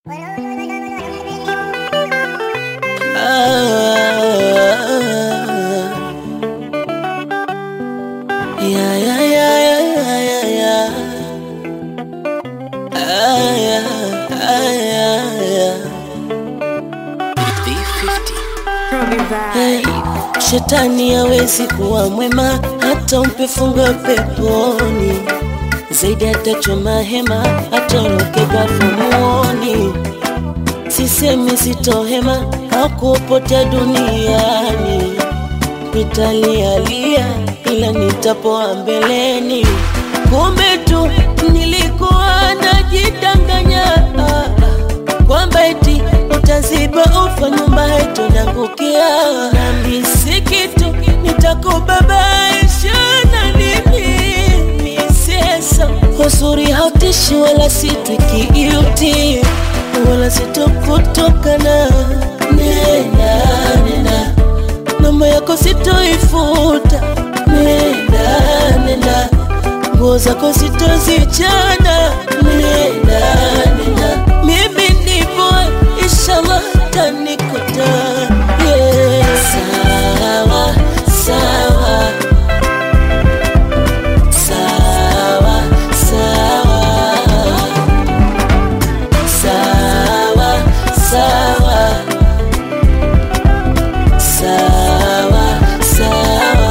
Yeah, yeah, yeah, yeah, yeah, yeah. Ah, yeah, ah, yeah, yeah. Hey, shetani hawezi kuwa mwema hata umpe fungo peponi, zaidi atachoma hema atoroke gafumuoni. Sisemi sitohema hakupotea duniani, nitalialia ila nitapoa mbeleni. Kumbe tu nilikuwa najidanganya ah, ah, kwamba eti utaziba ufa nyumba yetu nangukia, nami si kitu nitakubabaisha na nini misesa uzuri hautishi wala sitwikiuti wala sitokutokana nena nena namba yako sitoifuta nena nena nguo zako sitozichana nena nena mimi nipo inshallah tanikuta yeah. sawa sawa sawa sawa sawa sawa sawa sawa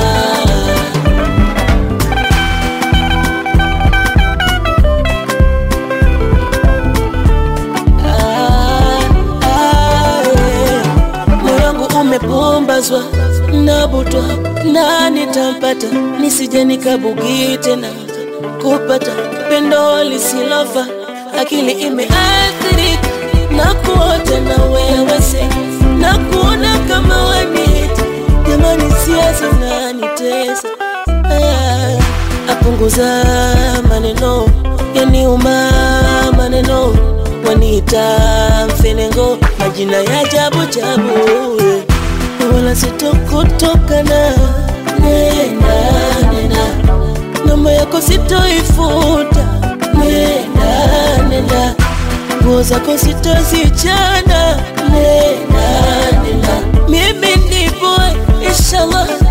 Ah, ah, yeah. Moyo wangu umepumbazwa nabutwa na nitampata nisije nikabugi tena kupata pendo lisilofa akili imeathirika na kuota na wewe se na kuona kama wanita jamani siasa nanitesa Ah, apunguza maneno yaniuma maneno waniita mfenengo majina ya jabu jabu wala sitokutokana nena nena namba yako sitoifuta nena nena nguo zako sitozichana nena nena mimi nipo inshallah